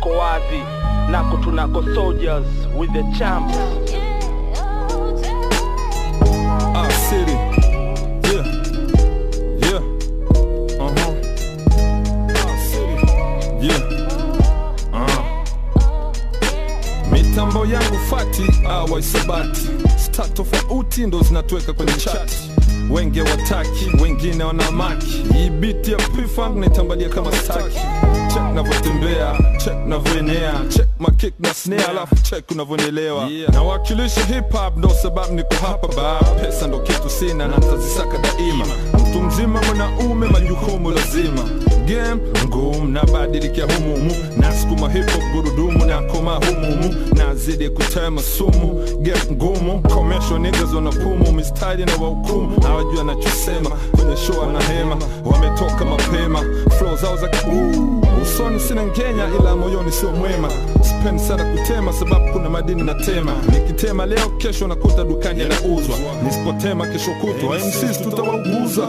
yako wazi nako tunako soldiers with the champs Ah, city. Yeah. Yeah. Uh-huh. Ah, city. Yeah. Uh. Mitambo yangu fati awa isabati sta tofauti ndo zinatuweka kwenye chati wenge wataki wengine wanamaki hii biti ya pifang naitambalia kama staki chek navyotembea chek navyoenea chek makik na snare alafu chek unavyonielewa yeah. nawakilisha hip hop ndo sababu niko hapa ba pesa ndo kitu sina na ntazisaka daima mtu mzima mwanaume majukumu lazima game ngumu nabadilikia humumu nasukuma hip hop gurudumu na koma humumu nazidi kutema sumu game ngumu commercial niggas wanapumu mistari na wahukumu hawajua anachosema kwenye show ana hema wametoka mapema flow zao za Ooh, usoni sina ngenya ila moyoni sio mwema sipendi sana kutema sababu kuna madini na tema nikitema leo kesho nakuta dukani yanauzwa nisipotema kesho kutwa MCs tutawauguza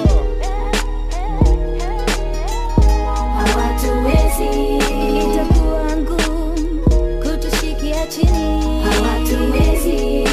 hawatuwezi, itakuwa ngumu kutushikia chini, hawatuwezi,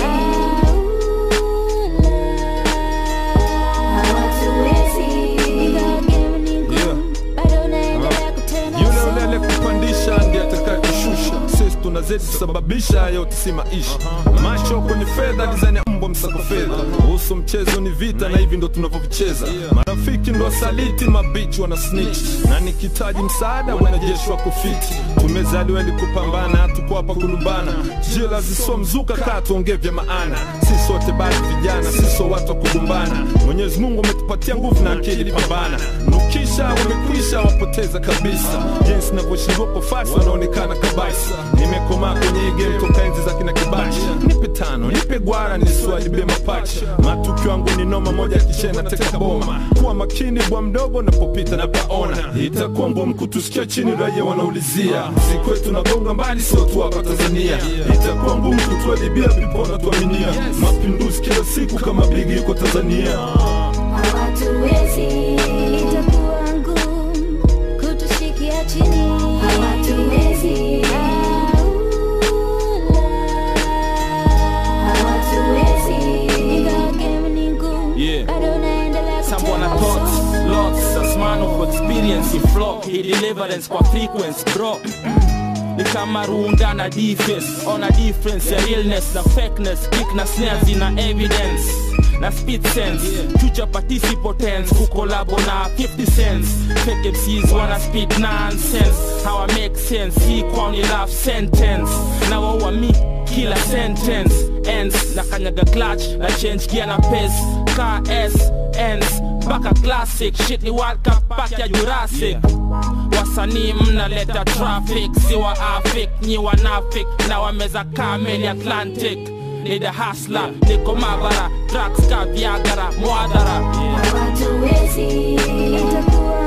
hawatuwezi, ingawa game ni ngumu, bado naendelea kutenda yule sana. ulele kupandisha ndiye atakayekushusha sisi tunazidi kusababisha yote si maisha macho kwenye fedha design ya mbwa msako fedha uhusu mchezo ni vita na hivi ndo tunavyovicheza marafiki ndo wasaliti mabichi wana snitch na nikitaji msaada wanajeshi wako fiti tumezaliwa ili kupambana tuko hapa kulumbana jela zisomzuka kaa tuongee vya maana sisi wote bado vijana sisi wa watu wa kugombana mwenyezi mungu ametupatia nguvu na akili pambana nukisha wamekwisha wapoteza kabisa jinsi navyoshindwa kwa fasi wanaonekana kabisa nimekomaa kwenye hii game toka enzi za kina kibachi nipe tano nipe gwara nisiwajibie mapacha matukio yangu ni noma moja kichena teka boma kuwa makini bwa mdogo napopita na paona itakuwa ngumu kutusikia chini raia wanaulizia siku yetu nagonga mbali sio tu hapa tanzania itakuwa ngumu kutuadibia vipona tuaminia mapinduzi kila siku kama bigi yuko tanzania Hawatuwezi, itakuwa ngumu kutushikia chini, hawatuwezi, hawatuwezi, ingawa game ni ngumu, Yeah. bado naendelea Someone kutenda thoughts, sana. lots, as man of experience he flock, he deliverance kwa frequency bro ni kama runda na defense ona difference ya realness na fakeness kick na snares ina evidence na speed sense future participants kukolabo na 50 cents fake MCs wanna speak nonsense how I make sense hii kwao ni love sentence na waua mi kila sentence ends na kanyaga clutch na change gear na pace car s ends mpaka classic shit ni world cup pack ya jurassic wasanii mnaleta traffic si wa afik nyi wanafik na wameza kameli atlantic ni the hasla niko mabara drugs ka viagara mwadhara Hawatuwezi, itakuwa